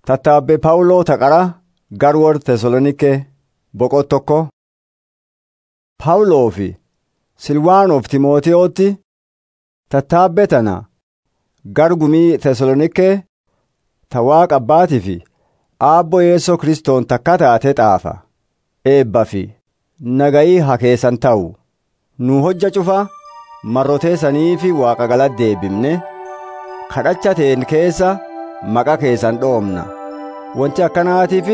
Tattaabbee Phaawuloo taqara gar warra Tesaloniikee boqot tokko. Phaawuloo fi Silwaanoof Timootewootti tattaabbee tana gar gumii Tesaloniikee ta Waaqa Abbaatii fi Aabboo Yeesoo Kiristoon takka taate xaafa. Eebbaa fi nagayii haa keessan ta'u. Nu hojja cufa marroteessanii fi Waaqa galatti deebifne kadhachateen keessa maqaa keessan dhoomna. Wanti akkanaatiif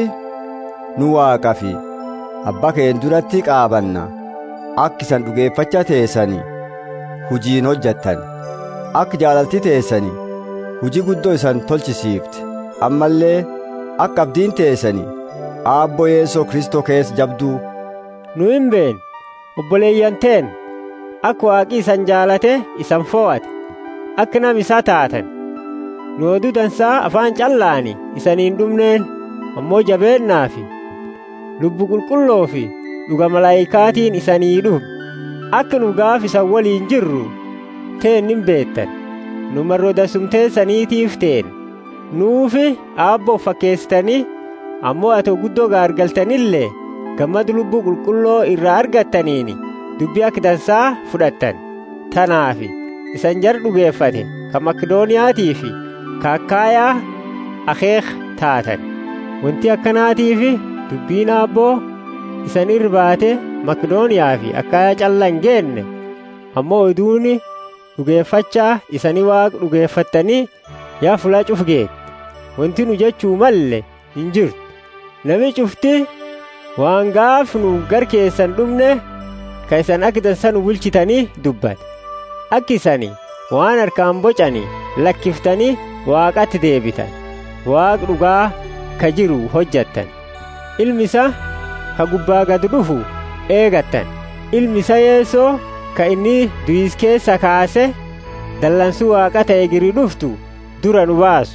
nu Waaqa fi Abbaa keen duratti qaabanna. Akka isan dhugeeffacha teessanii hujiin hojjettan. Akka jaalalti teessanii hujii guddoo isan tolchisiifte. Ammallee akka abdiin teessanii aabboo Yeesoo Kristoo keessa jabduu. Nu hin beekne obboleeyyan teen akka waaqi isan jaalate isan fo'ate akka nam isaa taatan nu oduu dansaa afaan callaani isaniin dhumneen ammoo jabeennaa fi lubbu qulqulloo fi dhuga malaayikaatiin isanii dhufu akka nu gaaf isan waliin jirru teen hin beektan nu marroo dasumteessaniitiif teen nuufi aabboof fakkeessitanii ammoo atoo guddoo gaargaltanillee gammadu lubbuu qulqulloo irraa argattaniini dubbii akka dansaa fudhattan tanaafi isan jar dhugeeffate ka makidooniyaatii fi ka akkaayaa akeek taatan wanti akkanaatiifi dubbiin aabboo isan irbaate makidooniyaa fi akkaayaa calla hin geenne ammoo oduuni dhugeeffachaa isanii waaq dhugeeffattanii yaa fulaa cuf geette wanti nu jechuu malle hin jirtu nami cufti waan gaaf nu gar keessan dhumne ka isan akka dansa nu bulchitanii dubbate akka isani waan harkaan bocanii lakkiftanii waaqatti deebitan waaq dhugaa ka jiru hojjattan ilmi isa ka gubbaa gad dhufu eegattan ilmi isa yeesoo ka inni du'is keessa kaase dallansuu waaqa ta'e giri dhuftu dura nu baasu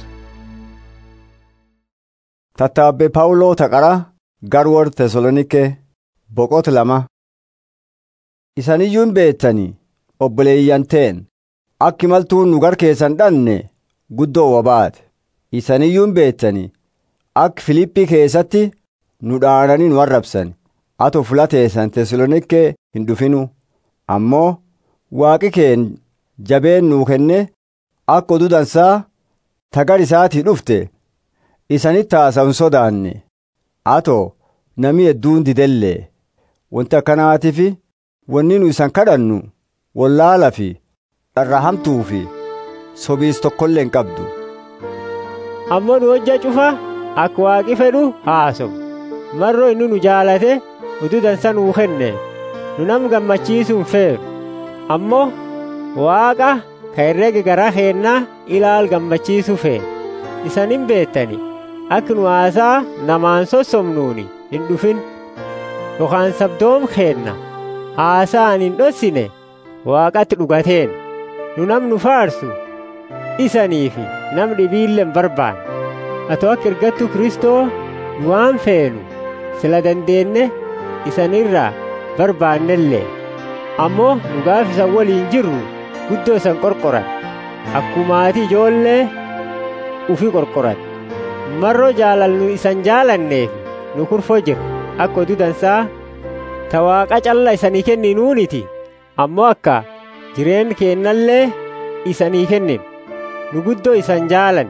Tattaabbee Phaawuloo taqara gar warra Tesaloniikee boqot lama. Isaniyyuu hin beektanii obboleeyyan teen akki maltuun nu gar keessan dhanne guddoo wabaate. Isaniyyuu hin beektanii akka Filiiphii keessatti nu dhaananii nu arrabsan. Atoo fulateessan Tesaloniikee hin dhufinu. Ammoo waaqi keen jabeen nuu kenne akka oduu dansaa tagar isaatii dhufte. isanitti haasa'u hin sodaanne atoo namni hedduun didellee wanti akkanaatiif wanni nu isan kadhannu wallaala fi dharra hamtuu fi sobiis tokkollee hin qabdu. ammoo nu hojja cufa akka waaqi fedhu haasomu marroo inni nu jaalate oduu dansa nuu kenne nu nam gammachiisuu hin feeru ammoo waaqa ka herrega garaa keennaa ilaal gammachiisuu fee isan hin beettani akka nu haasaa namaan sossomnuuni hin dhufin yookaan sabdoom keenna haasaan hin dhossine waaqatti dhugateen nu nam nu faarsu isanii fi nam dhibiilleen barbaan atoo akka ergattu kristoo nu waan feenu sila dandeenne isanirraa barbaannellee ammoo nu gaaf isan waliin jirru guddoo isan qorqoran akkumaatii ijoollee ufi qorqoran marroo jaalallu isan jaalanneef nu kurfoo jiru akka oduu dansaa ta waaqa calla isanii kenninuuniti ammoo akka jireen keennallee isanii kennin nu guddoo isan jaalan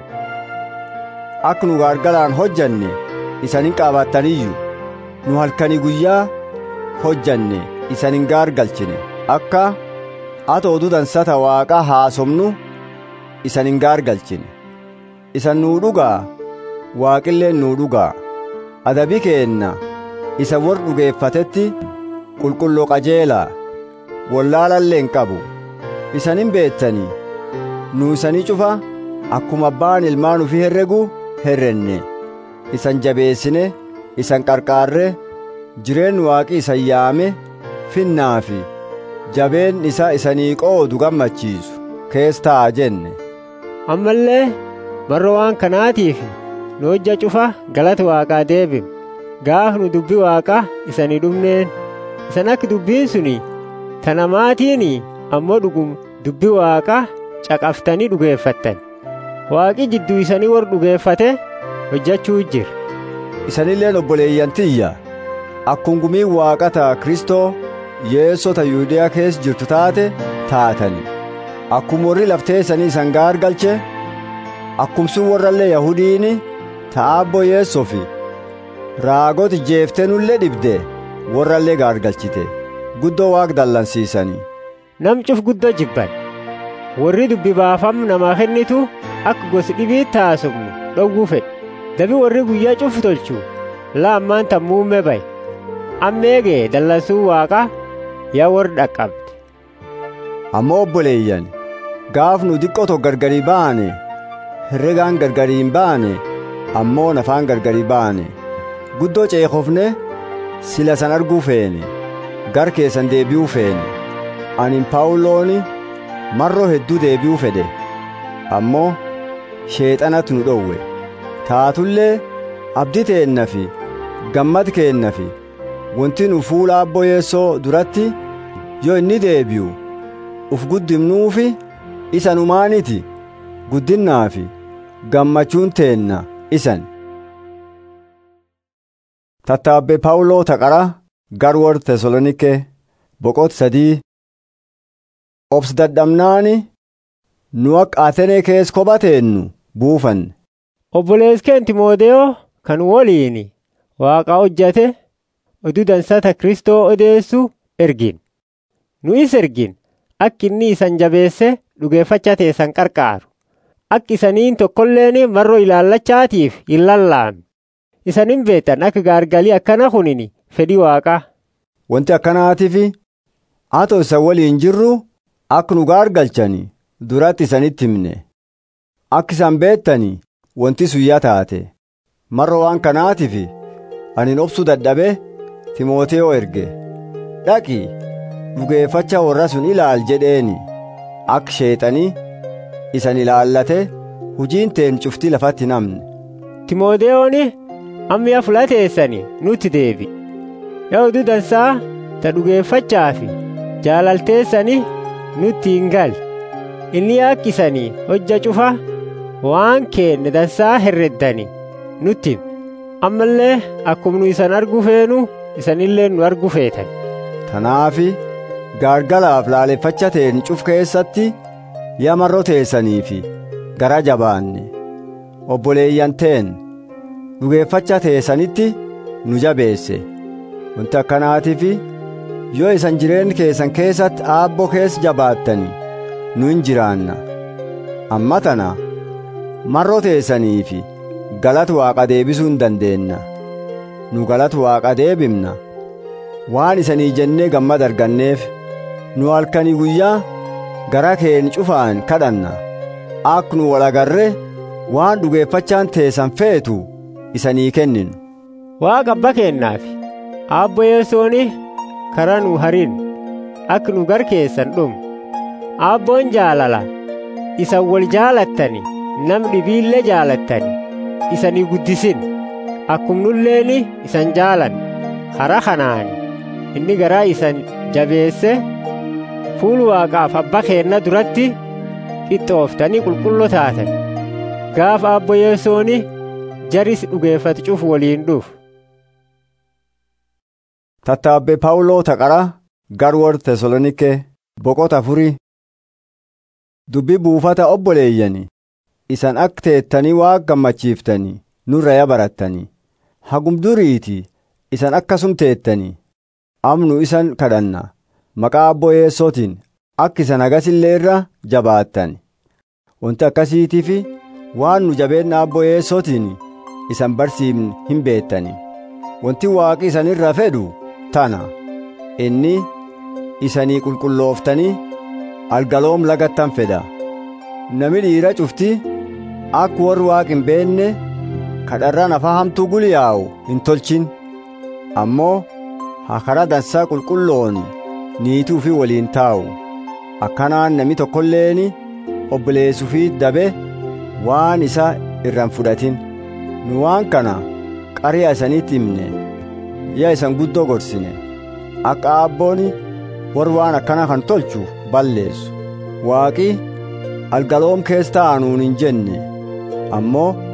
Akka nu gargaraan hojjanne isanin qaabattaniyyuu nu halkanii guyyaa hojjanne isanin gaargalchine akka ata oduu dansata waaqa haasomnu isanin gaargalchine isan nuu dhugaa waaqilleen nuu dhugaa adabi keenna isa warra dhugeeffatetti qulqulloo qajeelaa wallaalallee hin qabu isanin beettanii nu isanii cufa akkuma abbaan ilmaan ufii herregu herrenne isan jabeessine isan qarqaarre jireen waaqi isan yaame finnaa fi jabeen isa isanii qoodu gammachiisu kees ta'a jenne ammallee marroo waan kanaatiif nu hojja cufa galata waaqaa deebim gaaf nu dubbi waaqaa isanii dhumneen isan akka dubbiin suni tanamaatiin ammoo dhugum dubbi waaqaa caqaftanii dhugeeffattan waaqi jidduu isanii warra dhugeeffate hojjechuu jira isanilleen obboleeyyan tiyya akkuma gumiin waaqata kristoo yeessota yuudiyaa keessa jirtu taate taatani akkuma warri lafteessanii isan gaargalche akkumsun warrallee yahudiini ta'aabbo yeessofi raagoti jeeftenullee dhibde warrallee gaargalchite guddoo waaq dallansiisanii nam cuf guddoo jibban warri dubbi baafam namaa kennitu akka gosi dhibiit taasumnu dhowwuu fedhe dabi warri guyyaa cufu tolchu laammaan tammuumme baye ammeegee dallansuu waaqa yaa warri dhaqqabde ammoo obboleeyyan gaaf nu xiqqoo gargarii baane herregaan gargarii hin baane ammoo nafaan gargarii baane guddoo ceekofne sila san arguu feene gar keessan deebi'uu feene anin paawulooni marroo hedduu deebi'uu fedhe ammoo sheexanatu nu dhowwe taatullee abdii teenna fi gammad keenna fi wanti nu fuula abbo yeessoo duratti yoo inni deebi'u uf guddimnuufi isa numaaniti guddinnaa fi gammachuun teenna isan tattaabbe paawuloo taqara garwor tesalonike boqot sadii obs dadhabnaani nu akka atenee kees kophateennu buufanne obboleeskeen timoodeyoo kan woliini waaqa hojjate oduu dansata kristoo odeessu ergin nu is ergin akka inni isan jabeesse dhugeeffacha teessan qarqaaru akka isaniin tokkolleen marroo ilaallachaatiif hin lallaamne isanin beetan akka gaargalii akkana kunini fedhii waaqaa wanti akkanaatiif atoo isa waliin jirru akka nu gaargalchani duratti isanitti himne akka isan beettani wanti suyyaa taate marro waan kanaatiif anin obsuu dadhabe timooteyoo erge dhaqi dhugeeffacha warra sun ilaal jedheeni akka sheexanii isan ilaallate hujiin teen cuftii lafatti namne timooteyooni ammiya fulateessani nutti deebi yaa oduu dansaa ta dhugeeffachaa fi jaalalteessani nutti hin gal inni akkisanii hojja cufa waan keenne dansaa herreddani nutti ammallee akkuma nu isan argu feenu isanillee nu argu feetan tanaafi gaargalaaf laaleffacha teen cuf keessatti yaa marro teessaniifi gara jabaanne obboleeyyan teen dhugeeffacha teessanitti nu jabeesse wanti akkanaatiif yoo isan jireen keessan keessatti aabbo keessa jabaattani nu hin jiraanna amma tana marro teessaniifi galata waaqa deebisuu hin dandeenna nu galata waaqa deebimna waan isanii jennee gammad arganneef nu halkanii guyyaa gara keen cufaan kadhanna ak nu walagarre waan dhugeeffachaan teessan feetu isanii kenninu waaqa abba kennaafi aabbo yesooni karaa nu harin akka nu gar keessan dhumu aabboon jaalala isan wal jaalattani nam dhibiillee jaalattani isanii guddisin akkumnulleeni isan jaalan hara kanaani inni garaa isan jabeesse fuul waaqaaf abba keenna duratti qixxooftanii qulqulloo taatan gaafa abbo yesooni jaris dhugeeffatu cufu waliin dhufu tattaabbe paawuloo taqara garwor tesalonike boqota afurii dubbi buufata obboleeyyani isan akka teettanii waaq gammachiiftanii nurraya barattanii hagum duriiti isan akkasum teettanii amnu isan kadhanna maqaa abboo yeessootiin akka isan agasillee irra jabaattan wanti akkasiitiif waan nu jabeenna abboo yeessootiin isan barsiifne hin beettani wanti waaqi isan irra fedhu tana inni isanii qulqullooftanii algaloom lagattan fedha nami dhiira cufti akka warri waaq hin beenne kadharra nafa hamtuu guliyaa'u hin tolchin ammoo hakara dansaa qulqulloon niituu fi waliin taa'u akkanaan nami tokkolleeni obboleessuu fi dabe waan isa irraan fudhatin nu waan kana qari'a isanitti himne yaa isan guddoo gorsine akka aabbooni warri waan akkana kan tolchu balleessu waaqi algaloom keessa taa'anuun hin jenne ammoo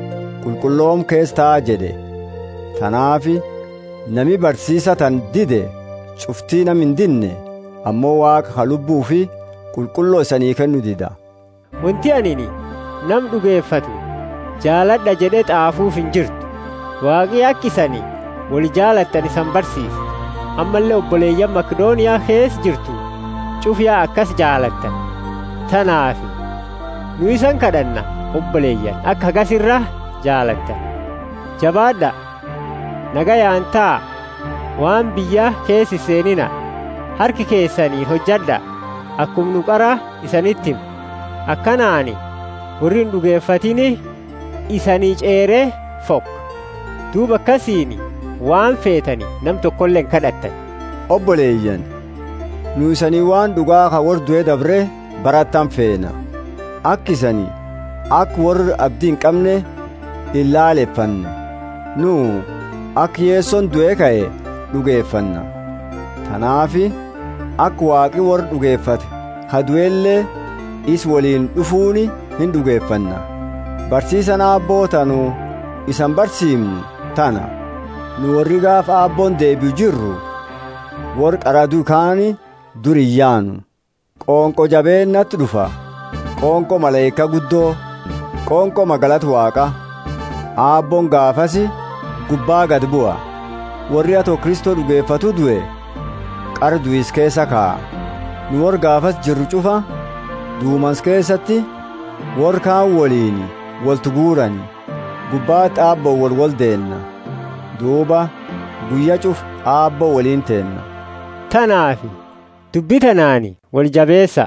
qulqulloom keessa taa jedhe tanaafi nami barsiisa tan dide cuftii nam hin dinne ammoo waaqa ha lubbuu fi qulqulloo isanii kennu dida wanti anini nam dhugeeffatu jaaladha jedhe xaafuuf hin jirtu waaqii akkisanii wal jaalattan isan barsiisa ammallee obboleeyyan makdooniyaa keessa jirtu cufyaa akkas jaalattan tanaafi nu isan kadhanna obboleeyyan akka hagasirra jaalattan jabaadha nagayaan taa waan biyya keessi seenina harki keessanii hojjadha akkum nu qara isanittim akkanaani warri hin dhugeeffatini isanii ceeree fok duuba akkasiini waan feetani nam tokkolleen kadhattan obboleeyyan nu isanii waan dhugaa ka warra du'e dabre barattan feena akka isanii akka warra abdii hin qabne hin laaleffanne nu akka yeessoon du'e ka'e dhugeeffanna tanaafi akka waaqi warra dhugeeffate ka du'ellee is waliin dhufuuni hin dhugeeffanna barsiisa aabbootanu isan barsiimnu tana nu warri gaafa aabboon deebi'u jirru warri qaraduu kaani duriyyaanu qoonqo jabeennatti dhufa qoonqo maleeyka guddoo qoonqo magalata waaqa aabboon gaafasi gubbaa gad bu'a warri atoo kristoo dhugeeffatu du'e qara du'is keessa kaa'a nu warri gaafas jirru cufa duumans keessatti warri kaan waliin waltu guurani gubbaatti aabboo wal wal deenna duuba guyya cuf aabboo waliin teenna tanaafi dubbi tanaani wal jabeessa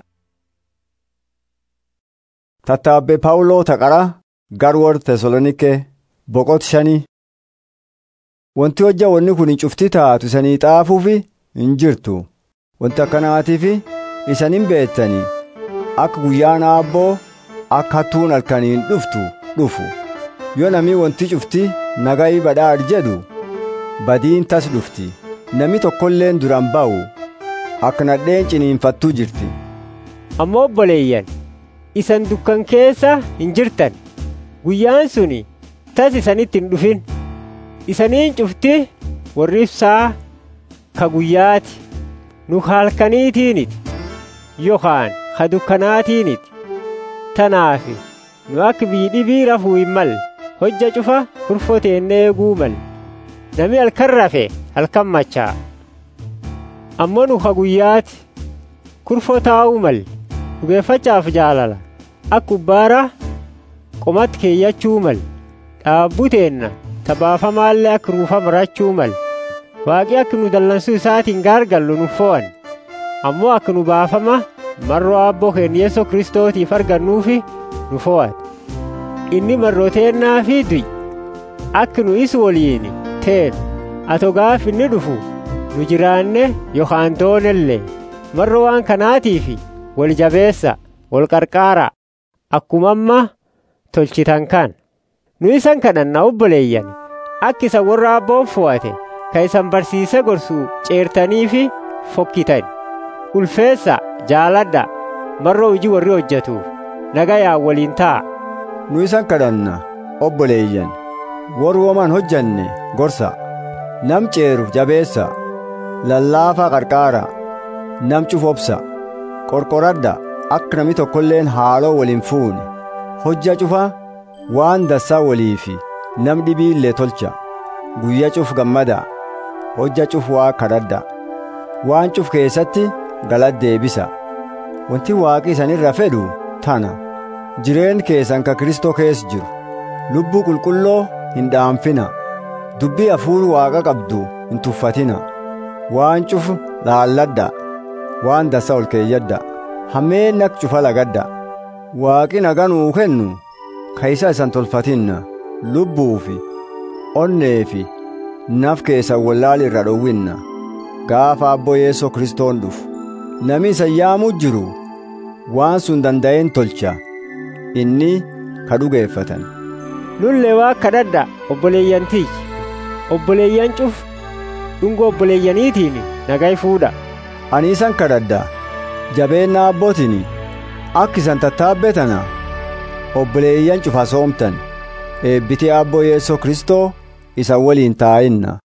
tattaabbe paawuloo taqara gar warra tesalonike boqot shanii wanti hojja wanni kun hin cufti taatu isanii xaafuufi hin jirtu wanti akkanaatiif isanin beettanii akka guyyaan aabboo akka hattuun halkaniin dhuftu dhufu yoo namni wanti cufti nagayi badhaadh jedhu badiin tas dhufti nami tokkolleen duran ba'u akka nadheen ciniinfattuu jirti ammoo obboleeyyan isan dukkan keessa hin jirtan guyyaan suni tas isanitti hin dhufin isaniin cufti warri ibsaa ka guyyaati nu halkaniitiiniti yookaan ka dukkanaatiiniti tanaafi nu akka biidhibii rafuu hin malle hojja cufa kurfoteennee eeguu malle nami halkan rafe halkan machaa ammoo nu ka guyyaati kurfoo taa'uu malle dhugeeffachaaf jaalala akka ubbaara qomatti keeyyachuu malle dhaabbuteenna tabaafamaallee akka ruufa marachuu malle waaqi akka nu dallansuu isaatiin gaargallu nu fo'an ammoo akka nu baafama marroo aabboo keenya yeesoo kristootiif argannuufi nu fo'ate inni marroteennaa fi du'i akka nu is waliin teenu ato gaaf inni dhufu nu jiraanne yookaan doonellee marro waan kanaatiifi wal jabeessa wal qarqaara akkuma amma tolchitan kan nu isan kadhanna obboleeyyan akka isa warra abboon fo'ate ka isan barsiise gorsuu ceertanii fi fokkitan ulfeessa jaaladha marroo hojii warri hojjetuuf nagayaa waliin ta'a nu isan kadhanna obboleeyyan warri woman hojjanne gorsa nam ceeru jabeessa lallaafaa qarqaara nam cufobsa qorqoradha akka nami tokkolleen haaloo waliin fuune hojja cufa waan dassaa waliifi nam dhibiillee tolcha guyya cuf gammada hojja cuf waa kadhadha waan cuf keessatti galad deebisa wanti waaqi isanirra fedhu tana jireen keessan ka kristoo keessa jiru lubbuu qulqulloo hin dhaanfina dubbii hafuur waaqa qabdu hin tuffatina waan cuf laalladha waan dassa ol keeyyadha hammeen ak cufa lagadha waaqi nagaa nuu kennu ka isa isan tolfatinna lubbuufi onneefi naf keessan wallaal irra dhowwinna gaafa abboo yeesoo kristoon dhufu nami isa yaamuu jiru waan sun danda'een tolcha inni ka dhugeeffatan nullee waa kadhadha obboleeyyan tiyyi obboleeyyan cuf dhungoo obboleeyyaniitiin nagaa fuudha ani isan kadhadha jabeenna abbootiin akka isan tattaabbeetana obboleeyyan cufa soomtan eebbiti abboo yeesoo kristoo isa waliin taa'inna